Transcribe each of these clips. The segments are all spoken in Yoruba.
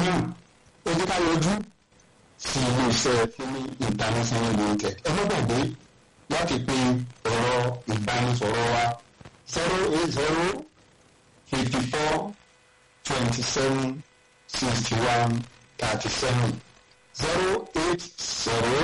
náà ó jẹ́ ká yọjú sí ilé-iṣẹ́ fúnmi international limited ẹ má gbàgbé láti pe ọ̀rọ̀ ìbánisọ̀rọ̀ wa zero eight zero fifty four twenty seven sixty one thirty seven zero eight zero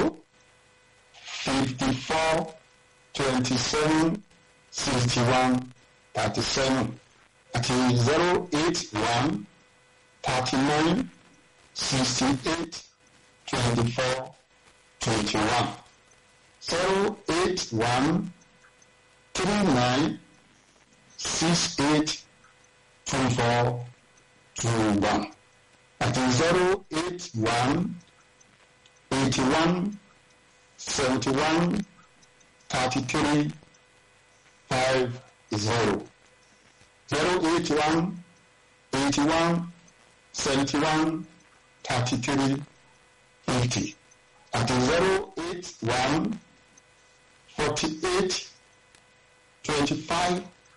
fifty four twenty seven sixty one thirty seven àti zero eight one thirty nine sixty eight twenty four twenty one zero eight one three nine six eight two four two one àti zero eight one eighty one seventy one thirty three five zero zero eight one eighty one seventy one thirty three fifty àti zero eight one forty eight twenty five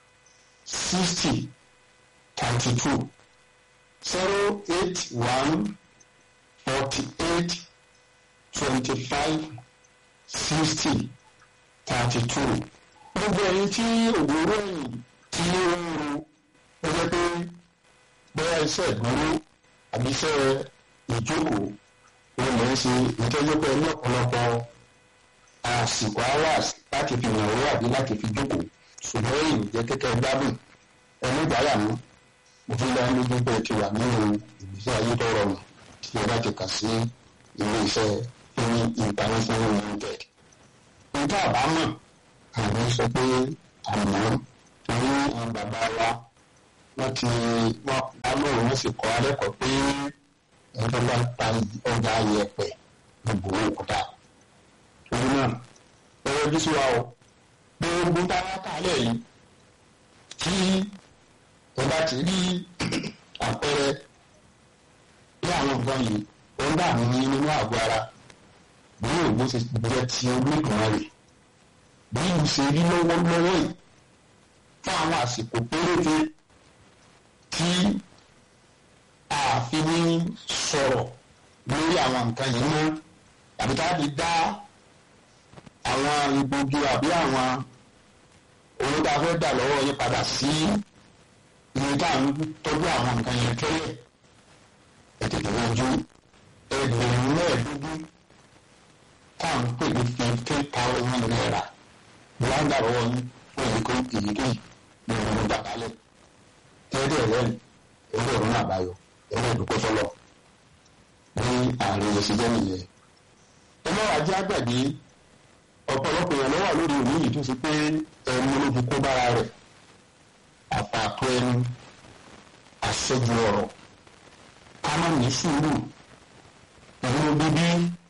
sixty thirty two zero eight one forty eight twenty five sixty thirty two gbogbo ẹ̀yin tí òwúrọ̀ ẹ̀yìn tí ó ń ro ó jẹ́ pé bóyá iṣẹ́ ìdúró àbí iṣẹ́ ìjókòó ó lè ṣe ìtọ́jú pé ní ọ̀pọ̀lọpọ̀ àsìkò hours láti fi yàn owó àbí láti fi jókòó ṣùgbọ́n èyí jẹ́ kẹ́kẹ́ gbádùn ẹni ìgbáyà mú mo fi lọ́ọ́ lójú pé ti wà nínú ìgbésí ayé tó rọrùn tí ẹ bá ti kà sí ilé iṣẹ́ fúnni international limited. nígbà àbámọ̀ àwọn sọ pé àmọ́ torí àwọn bàbá wa wọ́n ti wọ́n pamọ́ wọ́n sì kọ́ alẹ́kọ̀ọ́ pé ẹgbẹ́ bá ta ọjà yẹpẹ̀ gbogbo òkúta. torí náà ẹ yọjú sí wa o gbogbo táwa kálẹ̀ yìí tí ẹ bá ti rí àpẹẹrẹ bí àwọn nǹkan yìí ó ń dààmú ní nínú àgọ́ ara bí òògbó ṣe jẹ́ ti olóògùn rẹ̀ bí ìlú ṣe rí lọ́wọ́lọ́wọ́ yìí fún àwọn àsìkò péréte tí ààfin ní sọ̀rọ̀ lórí àwọn nǹkan yìí mọ́ tàbí tá a fi dá àwọn egbògi àbí àwọn owó tá a fẹ́ dà lọ́wọ́ yín padà sí ibi tá à ń tọ́jú àwọn nǹkan yẹn tẹ́lẹ̀ ètùtù yanjú ẹgbẹ̀rún mẹ́ẹ̀ẹ́dógún tá à ń pè ní fifteen thousand naira láńdà lọ́wọ́ yín fún èyí kó èyíkéyìí ní ìlú gbàgbálẹ̀ tẹ́lẹ̀ rẹ̀ ẹgbẹ́ ọ̀run náà báyọ̀ ẹgbẹ́ ìdúpọ̀ sọ́lọ̀ ní àárín ẹ̀sìn jẹ́ nìyẹn. ẹ má wàá jẹ́ àgbàgbé ọ̀pọ̀lọpọ̀ èèyàn lọ́wọ́ lórí òní yìí tó ṣe pé ẹnu ló fi kó bára rẹ̀ àpàtó ẹnu àṣẹjù ọ̀rọ̀ ká má ní sùúrù ìlú bíbí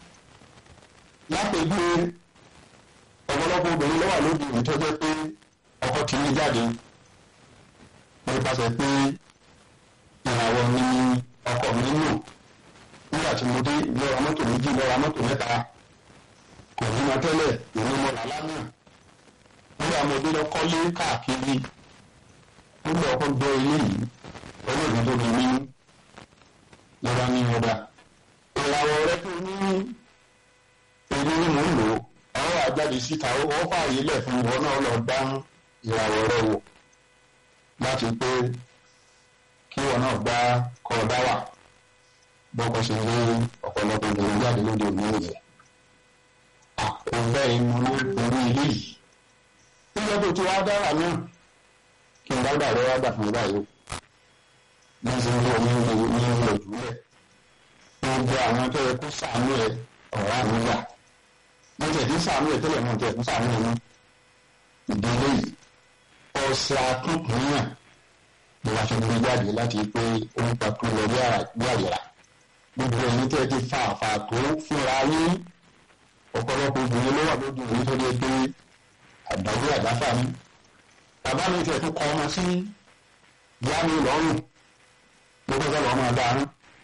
lápẹ̀gbé ọ̀pọ̀lọpọ̀ obìnrin lọ́wọ́ lóde òní tó jẹ́ pé ọkọ kì í jáde nípasẹ̀ pé ìràwọ̀ ni ọkọ mi nù nígbà tí mo dé lọ́ra mọ́tò méjì lọ́ra mọ́tò mẹ́ta kò ní ma tẹ́lẹ̀ ìlú mọ́ làlá náà nígbà mo dé lọ kọ́lé káàkiri nígbà ọkọ gbọ́ ilé yìí olóògùn tó di mí lọ́ra ní ọ̀dà ìràwọ̀ rẹ tó ní èmi ni mò ń lò àwọn àjáde síta ó fààyè lẹ̀ fún ìwọ náà lọ dá ìràwọ̀ rẹ wò láti pé kí ìwọ náà gbá kọ́ ọ dá wà bọ́kọ ṣe lé ọ̀pọ̀lọpọ̀ obìnrin jáde lóde òní nìyẹn àkóbẹ́ inú ló borí ilé yìí nígbà tó ti wá dára náà kí n dágbà rẹ wá gbà fún báyìí ní ṣe ń lé omi ní ní ní òjúlẹ̀ gbogbo àwọn tó yẹ kó sàánú ẹ ọ̀rá mi gbà wọ́n tẹ̀ tí sàánú ẹ tẹ́lẹ̀ náà tẹ̀ fún sàánú ẹ náà ìdílé yìí ọ̀sẹ̀ àtúnkùnyàn ni wàá fi gbé jáde láti pé ó ń pakú lọ bí àyẹ̀rà gbogbo ẹ̀yin tẹ́ ti fa àfà tó fúnra yín ọ̀pọ̀lọpọ̀ obìnrin ló wà lójú òní tó dé pé àdàwé àdáfà ni bàbá mi tẹ̀ tó kọ́ ọmọ sí ìyá mi lọ́rùn ló kọ́ sọ́lọ́ ọmọ dáná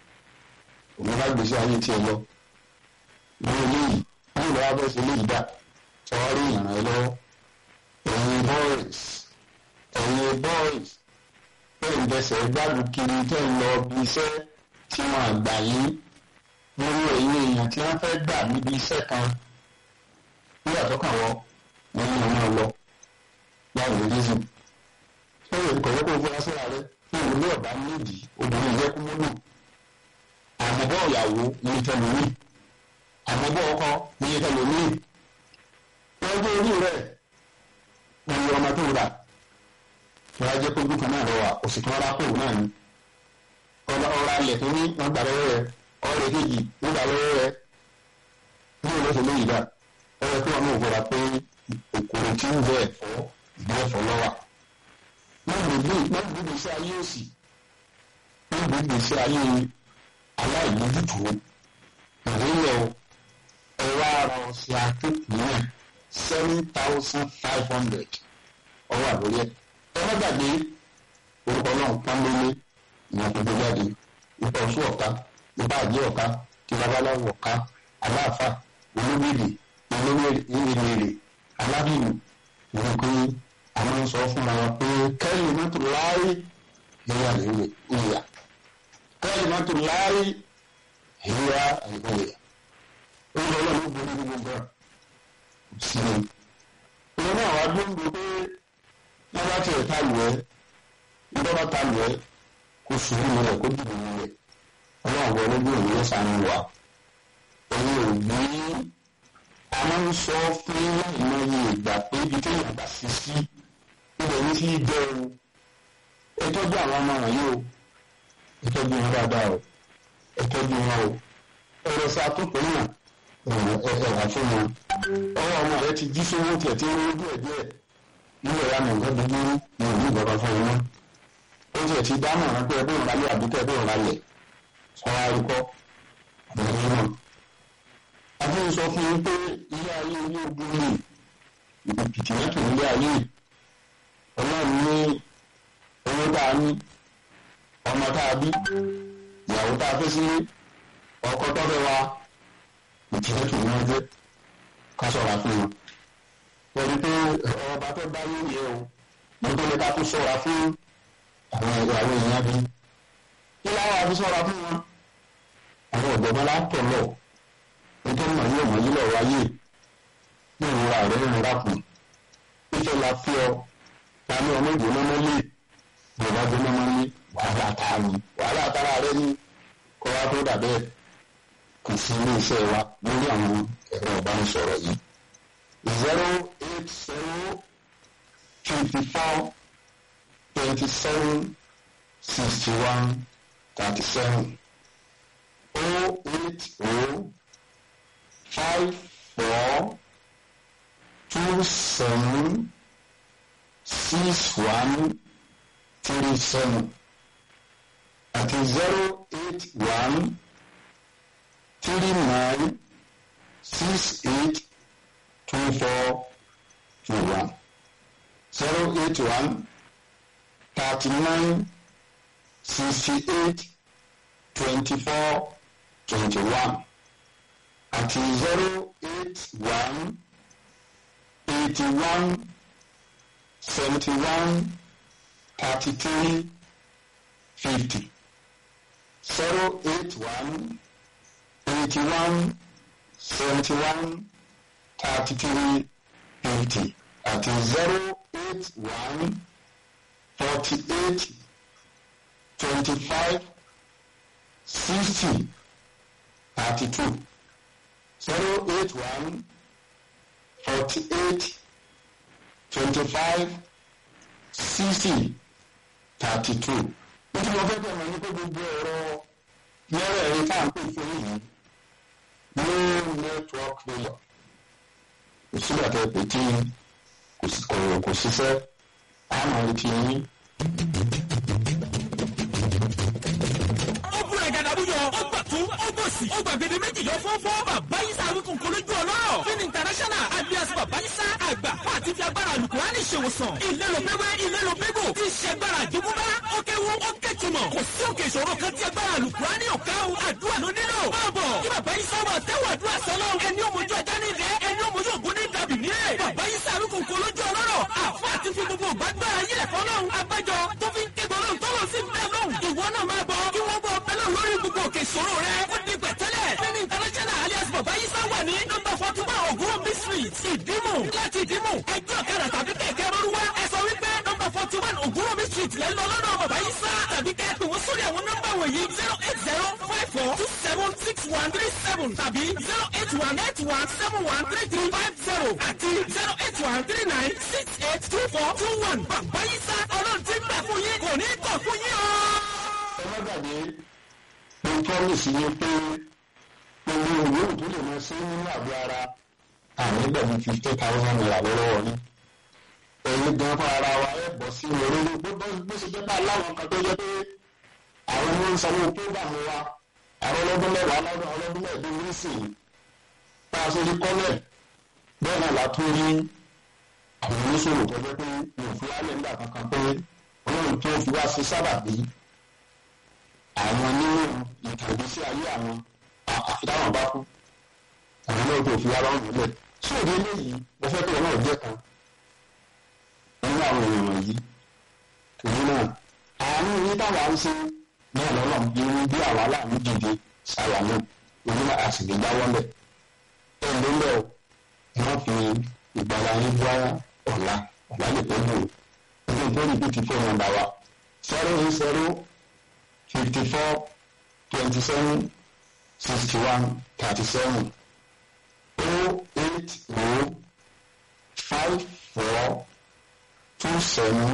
òun bá gbèsè ayé tiẹ̀ lọ ní eléyìí ní ìlú wa bẹ́ẹ̀ sí eléyìí dà sọ́ọ́rí ìràn ẹ lọ́wọ́ ẹ̀yin boys ẹ̀yin boys bẹ́ẹ̀ ń bẹsẹ̀ gbádùn kiri tẹ́ ń lọ bí iṣẹ́ tí wọ́n àgbà yín lórí ẹ̀yìn èèyàn tí wọ́n fẹ́ gbà níbi iṣẹ́ kan nígbà tó kàn wọ́n wọ́n ní ọmọ lọ láì rí rízì. ó lè kọ̀wé kó fura síra rẹ ní ìwúlé ọ̀bá méjì obìnrin yẹ kú múlò. àmọ́bọ̀ ìyàwó ní ìtẹ̀lómi àmọ́bọ̀ ọkọ ní ìtẹ̀lómi. wọ́n gbé orí rẹ̀ wọ́n yọ ọmọ tó rà wọ́n á jẹ́ pé ojú kan náà lọ́wọ́ òsì tó rárá kóòwò náà ni. ọ̀rọ̀ alẹ̀ tó ní wọ́n gbà lọ́wọ́ rẹ̀ ọ̀rẹ́ kejì wọ́n gbà lọ́wọ́ rẹ̀ ní ìlọ́sẹ̀ lóyìí dà ọ̀rẹ́ kí wọ́n mú òkúra pé òkúrò tí ń jẹ ẹ̀fọ́ ìgbẹ́ ẹ̀fọ́ lọ́wọ́. wọ́n gbègbè wọ́n gbègbè sí ayé òsì wọ́n gbègbè sí ayé aláìlójútó ìrìnlẹ̀ ẹ̀rọ ara ọ̀sẹ̀ akéèkì náà seven thousand five hundred ọwọ́ àlóyẹ. ẹ má gbàgbé orúkọ náà pọ́nlélé ìyẹn tó gbé jáde ipa oṣù ọ̀ka ipa àjẹ́ ọ̀ka tí babaláwo ọ̀ka aláàfà olómìnir olómìnir alábìlú ìwọ̀n pé a máa ń sọ fúnra wa pé kẹ́lì mọ́tò láàyè ìyá lèwe ìyá kẹ́lì mọ́tò láàyè ìyá àìbọ̀yà ó lọ lọ́nà ó borí gbogbo nǹkan sí i. ìwọ náà wá dúró pé wọ́n bá tiẹ̀ ta lù ẹ́ wọ́n bá ta lù ẹ́ kó sùúrù rẹ̀ kó dùn ún rẹ̀ ọlọ́run wọlé bí òun yẹn sànù wà. ẹ̀yin ò gbé a máa ń sọ fún ìmọ̀ye ìgbà pé ibi tí èèyàn bá fi sí ibẹ̀ ní sí bẹ́ẹ̀ o ẹ tọ́jú àwọn ọmọ wọ̀nyí o ẹ tọ́jú wọn dáadáa o ẹ tọ́jú wọn o ẹ̀rọ sí atúpọ̀ náà ẹ̀rọ fún wọn ọwọ́ ọmọ rẹ ti jí sówó tiẹ̀ tí ó ń díẹ̀ díẹ̀ nílẹ̀ ya mọ̀ nǹkan dúdú ní òní ìjọba fún wọn ó tiẹ̀ ti dámọ̀ rán pé ẹbí ìrọ̀lẹ́ àbíkẹ́ ẹbí ìrọ̀lẹ́ sọ́wọ́ àríkọ́ àbẹ̀rẹ̀ náà àti sọ fún yín pé ilé ayé ilé ogun ni ìpìtì mẹ́tò ilé ayé ọlọ́run ní owó tá a ní ọmọ tá a bí ìyàwó tá a fẹ́ sílé ọkọ tọ́fẹ́ wa ìpìtì mẹ́tò ní wọ́n jẹ́ ká sọ̀rọ̀ fún wọn. pẹ̀lú pé ọba tó bá yé yẹ o nítorí ká tó sọ̀rọ̀ fún àwọn ìyàwó èèyàn bí kí láwọn àfi sọ̀rọ̀ fún wọn àwọn ọ̀dọ́gbọ́n látọ̀ lọ nítorí màá yóò mọ̀ yílẹ̀ wáyé ní ìrora rẹ̀ ń rákùn fífẹ́ la fi ọ ta ní ọmọ ìgbò mọ́mọ́ lé ìjọba gbé mọ́mọ́ lé wàhálà ta ni wàhálà tara rẹ ní kọ́ wa tó dà bẹ́ẹ̀ kò sí ilé iṣẹ́ wa lórí àwọn ẹ̀rọ ìbánisọ̀rọ̀ yìí zero eight zero fifty four twenty seven sixty one thirty seven oh eight oh five four two seven six one three seven àti zero eight one three nine six eight two four two one zero eight one thirty nine sixty eight twenty four twenty one àti zero eight one eighty one seventy one thirty three fifty zero eight one eighty one seventy one thirty three fifty àti zero eight one forty eight twenty five sixty thirty two zero eight one forty eight twenty five sixty thirty two. nítorí wọ́n fẹ́ bẹ̀rẹ̀ ní pé gbogbo ẹ̀rọ yẹ́rẹ̀ ẹ̀rí tá à ń pè fún yìí no network failure kò sígbà tẹ pé tí kò ṣiṣẹ́ àmọ́ retí yín. ọ̀bùrọ̀ ìdàdàbúyọ ọgbà tún ọgbọ̀sì ọgbà gbèdé méjì yọ fọ́fọ́ bàbá yísà wíkùn kọlójú ọlọ́rọ̀ fin international alias bàbá yísà àgbà fún àti fi agbára alukurani ṣèwòsàn ìlérò pẹ́wẹ́ ìlérò pẹ́gò tí ṣe agbára àjogúnbá ó kéwu ó kéjùmọ̀ kò sí òkè ìṣòro kan tí agbára alukurani ọ̀ká o àdúrà ló nílò báàbọ̀ kí bàbá yísà wà tẹ́wọ̀ àdúrà sọ́lọ́ ẹni òmojú ẹja ní ìdẹ́ ẹni òmojú ògùn ní dàbí nílẹ̀ bàbá yísà wíkùn kọlójú ọlọ́rọ̀ àfọ àti fi gbogbo gbàgbára yílẹ̀ fọlọ́run abájọ tó fi ń ké gbọ́dọ̀ tọ́lọ́ sí bẹ́ẹ̀ lọ́hùn ìwọ náà máa bọ̀ kí wọ́n bọ̀ bẹ́ẹ̀ lórí gbogbo gbogbo òkè ìṣòro rẹ ó di pẹ̀tẹ́lẹ̀ nínú international alias bàbá yísà wà ní nọ́mbà forty one ògúnròmí street ìdímù láti ìdímù ẹgbẹ́ ọ̀kadà tàbí kẹ̀kẹ́ rọrùwá ẹ sọ wípé nọ́mbà forty one ògúnròmí street lẹ́ lọ lọ́dọ̀ bàbá yísà tàbí kẹ́ pè wọ́n sórí àwọn nọ́mbà wọ̀nyí zero eight zero five four two seven six one three seven tàbí zero eight one eight one seven one three three five zero àti zero eight one three nine six eight two four two one bàbá yísà ọlọ́run ti ń bẹ̀ fún yín kò ní kọ̀ fún yín o. ẹ má gbàgbé mo promise yín pé gbogbo ìwé tó lè máa ṣe nínú àgọ́ ara àmì gbẹ̀mí fifty thousand naira lọ́wọ́ ni ẹ̀yin gan fún ara wa ẹ̀ bọ̀ sí orí bó bó ṣe jẹ́ pé aláwọn kan tó jẹ́ pé àwọn ọmọ ń sanwó prógámù wa àwọn ọlọ́dún mẹ́wàá ọlọ́dún ọlọ́dún mẹ́ẹ̀ẹ́dógún nísìnyí bá a ṣe rí kọ́lẹ̀ bẹ́ẹ̀ náà la tún rí àwọn oníṣòwò tó jẹ́ pé mi ò fi wálé nígbà kankan pé ọlọ́run tó fi wá sí sábàbí àwọn nínú ìtàgbésí ayé àwọn àfitáwọn bá kú àwọn náà tó fi wá lọ́rùn nílẹ̀ tí òde eléyìí mo fẹ́ kí ọlọ́run jẹ́ kan nínú àwọn èèyàn wọ̀nyí torí náà àánú yín táwa ń ṣe náà lọ́nà irú bí àwa láàmú dìde sáyà náà orí náà a sì lè jáwọ́ lẹ̀ ẹ̀ ló lẹ̀ o wọ́n fi ìgbàlá yín bá ọ̀la ọ̀la lè pẹ́ lò ó ní ìtọ́jú bí ti fóònù nọ́mbà wa zero eight zero fifty four twenty seven sixty one thirty seven oh eight oh five four two seven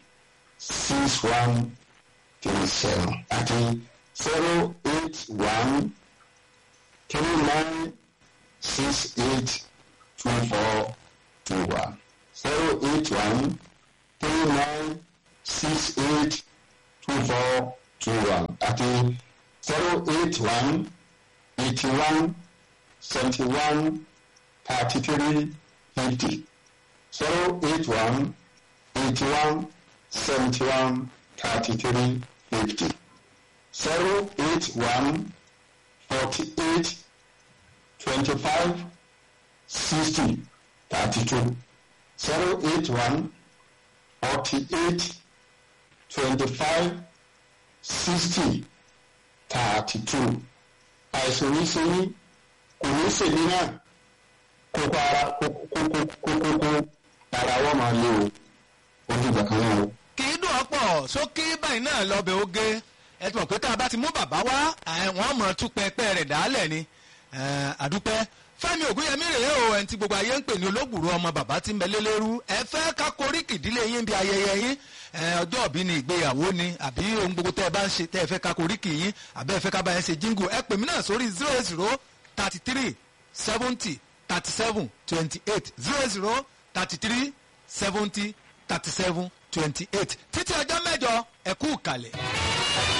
six one three seven àti zero eight one three nine six eight two four two one zero eight one three nine six eight two four two one àti zero eight one eighty one seventy one thirty three fifty zero eight one eighty one seventy one thirty three fifty zero eight one forty eight twenty five sixty thirty two zero eight one forty eight twenty five sixty thirty two àìsàn ní sẹ́yìn kò ní sèmi náà kókó ara kókókókókó ara wọn máa lé o ojú ìgbà kan náà o. kì í dùn ọ́pọ̀ sókè báyìí náà lọ́bẹ̀ oge ẹ ti mọ̀ pé tá a bá ti mú bàbá wá wọ́n mọ̀ tún pẹpẹ rẹ̀ dálẹ̀ ni àdúpẹ́ fẹ́mi ògúnyẹmí rèé o ẹni tí gbogbo ayé ń pè ní olóògbòrò ọmọ bàbá tí ń bẹ lélẹ́rú ẹ fẹ́ ká koríkì ìdílé yín bí ayẹyẹ yín ọjọ́ òbí ni ìgbéyàwó ni àbí ohun gbogbo tẹ́ ẹ bá ń ṣe tẹ́ ẹ fẹ́ ká koríkì yín àbẹ́ ẹ fẹ́ ká bá yẹn ṣe jíngù ẹ pè mí náà sórí zero eight zero thirty three seventy thirty seven twenty eight zero zero thirty three seventy thirty seven twenty eight títí ọjọ́ mẹ́jọ ẹ kú ìkàlẹ̀.